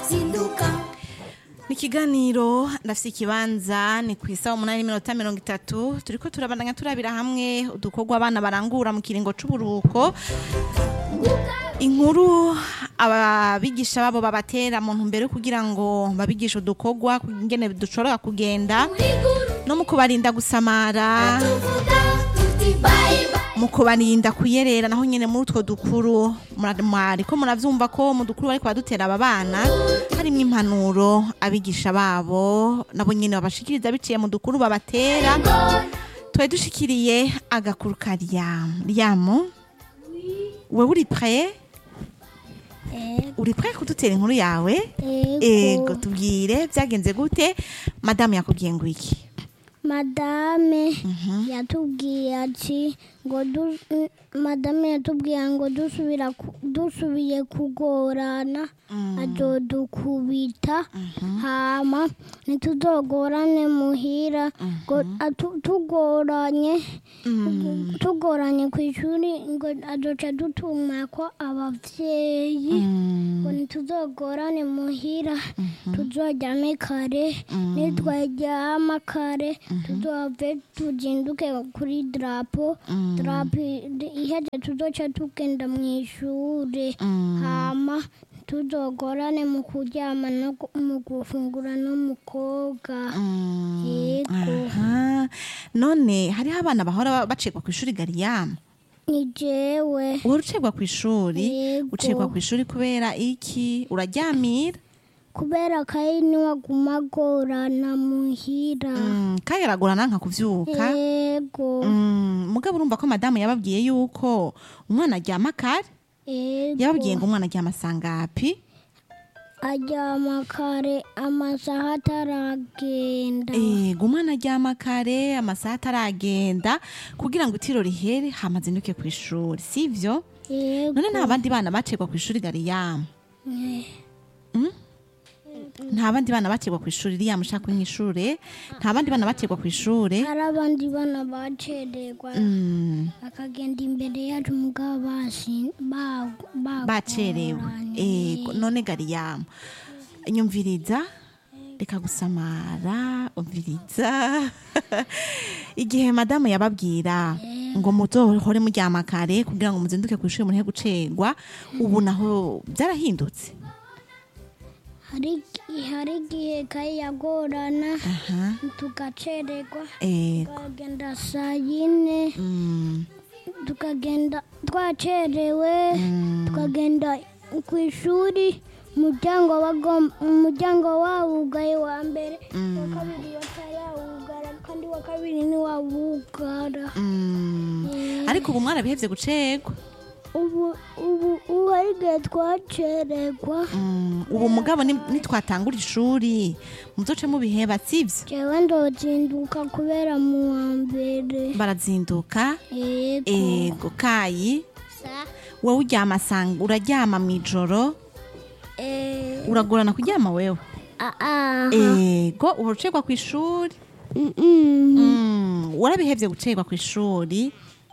zinduka Ni ikiganiro ndafise ikibanza ni ku isaha umunani n'iminota mirongo itatu turiko turabandanya turabira hamwe udukorwa abana barangura mu kiringo c'uburuhuko inkuru ababigisha babo babatera mu ntumbero yo kugira ngo babigishe udukorwa ingene dushobora kugenda uriguru no mu kubarinda gusamara tuvuga tuti bye bye mu kubarinda kuyerera naho nyene muri utwo dukuru mura- mwariko muravyumva ko mu dukuru bariko badutera aba bana harimwo impanuro abigisha babo nabo nyene babashikiriza biciye mu dukuru babatera twari dushikiriye agakuru ka ryamu ryamu wewe uri pre uri pre kudutera inkuru yawe ego tubwire vyagenze gute madamu yakubwiye ngo iki madame yatubwiye ati ngo du- mm, madame yatubwiye ngo dusubira ku- dusubiye kugorana azodukubita hama ntituzogorane muhira ngo atu- tugoranye tugoranye ku ishuri ngo azoca dutuma ko abavyeyi ngo ntituzogorane muhira tuzoryame kare nitwaryama kare tuzove tuzinduke kuri drapo drapo iheze tuzoca tugenda mu ishure hama tuzogorane mu kuryama no gu- mu gufungura no mu koga yego Aha. none hariho abana bahora bacikwa ku ishuri gariyamu ni jewe uhora ucegwa ku ishuri Yego. ucegwa ku ishuri kubera iki uraryamira kubera kayi niwaguma agorana muhira Mm, kandi aragorana nka kuvyuka yego Mm, mugabo urumva ko madamu yababwiye yuko umwana aryama kare yababwiye yego ngo umwana aryama sangapi aryama kare amasaha ataragenda ego umwana aryama kare amasaha ataragenda kugira ngo itiro rihere hamazinduke ku ishuri sivyo yego none nta bandi bana bacegwa ku ishuri gariyamu nta bandi bana bacegwa ku ishuri riyamu ushaka nk'ishure nta bandi bana bacegwa ku ishure hari abandi bana bacererwa Mm, bakagenda imbere yacu mugabo basi ba- ba- bacerewe bagoranye. ego none gariyamu nyumviriza reka gusamara umviriza igihe madamu yababwira ngo muzohore muryama kare kugira ngo muzinduke ku ishuri murehe gucegwa ubu naho byarahindutse hari hari igihe kayi yagorana aha tugacererwa ego tukagenda saa yine Mm, tukagenda twacerewe mm, tukagenda ku ishuri umuryango wagom- umuryango wawugaye wa mbere wa kabiri batayawugara kandi wa kabiri ntiwawugara mm. Eh. ariko ubu mwarabihevye gucegwa ubu ubu ubu hari igihe twacererwa Mm, ubu mugabo ni- nitwatangura ishuri muzoce mubiheba sivyo jewe ndozinduka kubera mu wa mbere barazinduka yego ego kayi Sa- wowe uryama sanga uraryama mw'ijoro eh, uragorana kuryama wewe ah, ah, ego urucegwa ku ishuri mm, mm, Mm, warabihevye gucegwa ku ishuri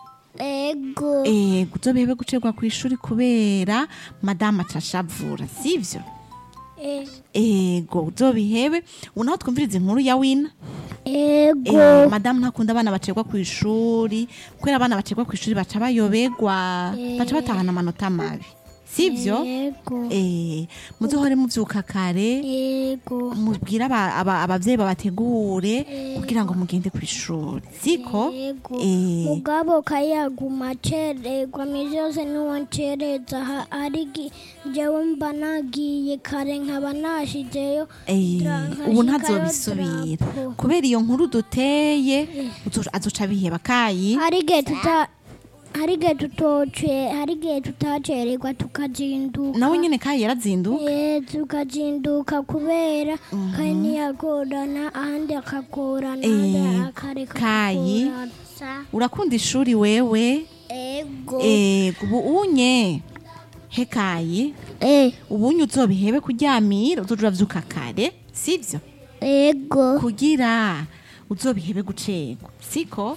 ego ego uzobihebe gucegwa ku ishuri kubera madamu acashavura sivyo eh, ego uzobihebe ubu naho twumviriza inkuru ya wina ego Eh, madamu ntakunda abana bacegwa ku ishuri kubera abana bacegwa ku ishuri baca bayobegwa baca batahana amanota mabi sivyo ego eh, muzohore muvyuka kare ego mubwire aba- aba- abavyeyi babategure kugira ngo mugende ku ishuri siko ego Eh. mugabo kayaguma acererwa misi yose niwancereza ha- hari gi- jewe mba nagiye kare nkaba nashizeyo Eh, Dra- ubu nkashikayo ntazobisubira drapo. kubera iyo nkuru duteye uzo- azoca biheba kayi hari igihe tuta hari igihe tutoce hari igihe tutacererwa tukazinduka nawe nyene kayi yarazinduka Eh, tukazinduka kubera kandi ntiyagorana ahandi akagorana ahandi Eh, akareka Kayi. kugorana. Sa- urakunda ishuri wewe ego ego ubu unye he kayi Eh, ubu unye uzobihebe kuryamira uzoja uravyuka kare sivyo ego kugira uzobihebe gucegwa siko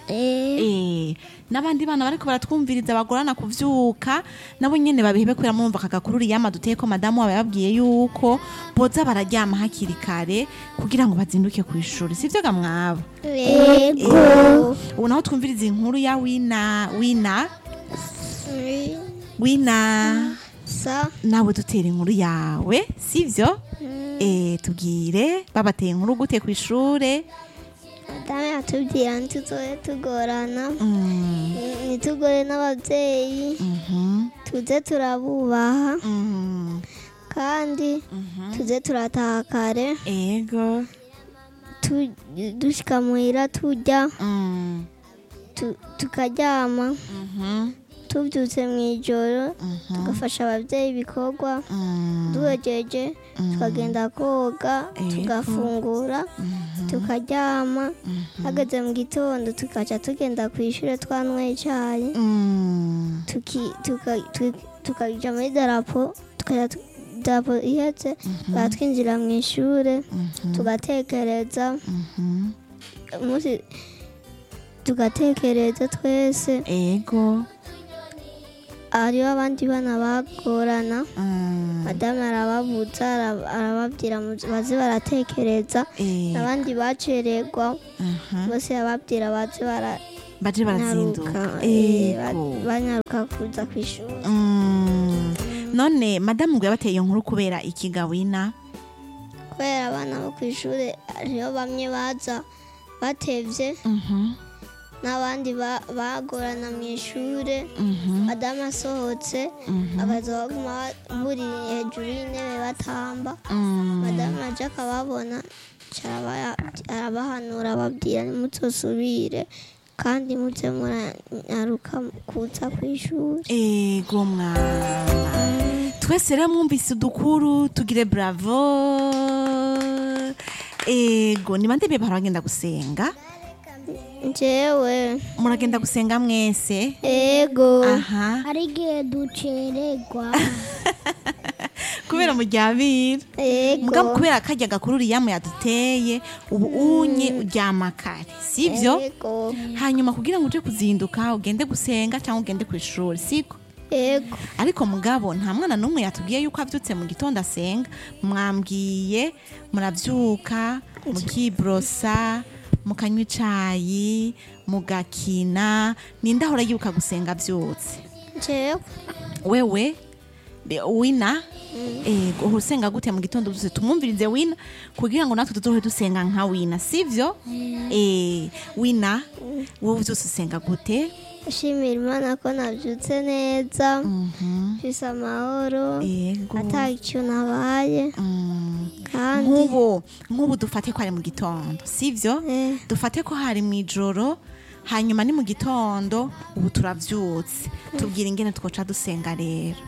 Eh, Eh, n'abandi bana bariko baratwumviriza bagorana kuvyuka nabo nyene babihebe kubera murumva akagakuru riyama duteye ko madamu wabo yababwiye yuko boza bararyama hakiri kare kugira ngo bazinduke ku ishuri sivyo ga mwabo Yego. ubu naho twumviriza inkuru ya wina wina Eh, wina Sa. nawe dutera inkuru yawe sivyo eh tubwire babateye inkuru gute ku ishure Madame yatubwira ntituzoye tugorana mm, ntitugore n'ababyeyi mhm, tuze turabubaha mm, kandi tuze turataha kare ego tu- dushika muhira turya mm, tu- tukaryama mhm, tubyutse mu ijoro mhm, tugafasha ababyeyi ibikorwa mm, duhejeje tukagenda koga Ego. tugafungura tukaryama hageze mu gitondo tukaca tugenda ku ishuri twanyweye icyayi mm, tuki- tuka- tu- tukaja muri darapo tukajya tu- darapo ihetse tukaba twinjira mu ishuri tugatekereza mhm, umunsi tugatekereza twese ego hariho abandi bana bagorana mm, madamu arababuza ara- arababwira mu- baze baratekereza eh, abandi bacererwa aha, bose ababwira baze baje baranyaruka barazinduka eh, ba- ego banyaruka kuza ku ishuri Mm, none madamu ngo yabateye iyo nkuru kubera ikigawina kubera abana bo ku ishuri hariho bamwe baza batevye mhm, n'abandi ba- bagorana mu ishuri mhm, madamu asohotse mhm, bakaza baguma buri hejuru y'intebe batamba mm, madamu aje akababona aca araba- arabahanura ababwira nimutosubire kandi muze muranyaruka kuza ku ishuri ego mwana twese rero mwumvise udukuru tugire bravo ego ni bande biye baragenda gusenga njyewe muragenda gusenga mwese ego aha hari igihe ducererwa kubera muryamira mugabo ego kubera karya gakuru riyamu yaduteye ubu unye uryama kare sivyo ego hanyuma kugira ngo uje kuzinduka ugende gusenga cyangwa ugende ku ishuri siko ego ariko mugabo nta mwana n'umwe yatubwiye yuko abyutse mu gitondo asenga mwambwiye murabyuka mukiborosa mukanywa icayi mugakina ninde ahora yibuka gusenga abyutse njyewe wewe be- wina ego uhora usenga gute mu gitondo byose tumwumvirize wina kugira ngo natwe tuzohe dusenga nka wina sivyo eh wina wowe byose usenga gute nshimira imana ko nabyutse neza Mhm. mfise amahoro ego ata icyo nabaye Mm. kandi nk'ubu nk'ubu dufate ko ari mu gitondo sivyo eh, dufate ko hari mu ijoro hanyuma ni mu gitondo ubu turavyutse tubwira ingene twoca dusenga rero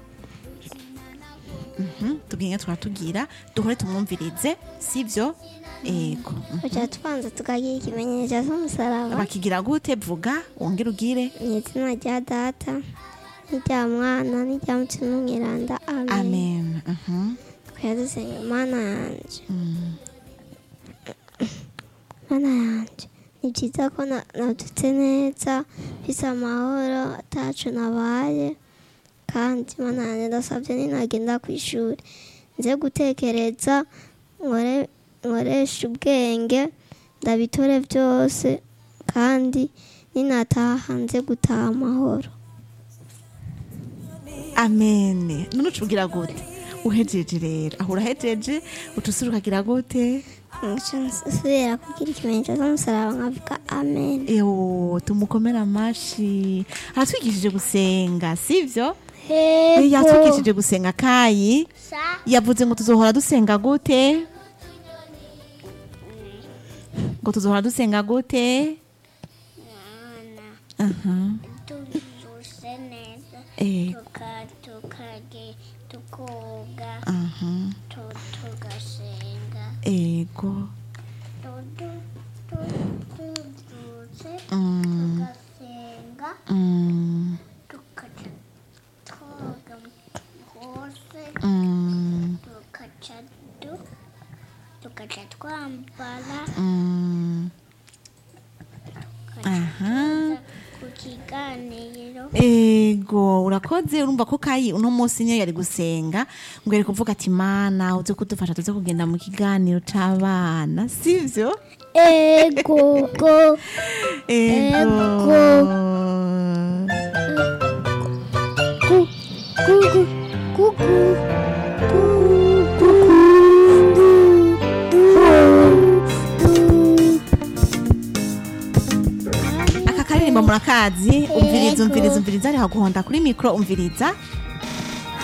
Mhm, tubwira ingene twatubwira duhore tumwumvirize sivyo ego Mhm. tuca tubanza tukagira ikimenyetso cy'umusaraba bakigira gute vuga wongere ugire mu izina rya data n'irya mwana n'irya mutima mwiranda amen amen Mhm. tukajya dusenga mana yanjye Mm. mana yanjye ni byiza ko na- nabyutse neza mfise amahoro atacu nabaye kandi mana yanjye ndasabye ninagenda ku ishuri nze gutekereza nkore nkoreshe ubwenge ndabitore byose kandi ninataha nze gutaha amahoro amen none ucubwira gute uhejeje rero aho urahejeje utusura ukagira gute Nca nsubira kugira ikimenyetso cy'umusaraba nkavuga amen ewo tumukomere amashi aratwigishije gusenga sivyo Eh, yatwigishije gusenga kayi yavuze ngo tuzohora dusenga gute ngo tuzohora dusenga gute aha tubyutse neza eh tukage tukoga aha tugasenga ego tubyutse mm, tugasenga mm, tukaca twoga hose mm, tukaca du tukaca twambara mm. aha ego urakoze urumva ko kayi uno munsi niyo yari gusenga ngo yari kuvuga ati mana uze kudufasha tuze kugenda mu kiganiro c'abana sivyo ego go ego ku ku ku ku ku ku aka karirimbo murakazi umviriza umviriza umviriza ari haguhonda kuri mikro umviriza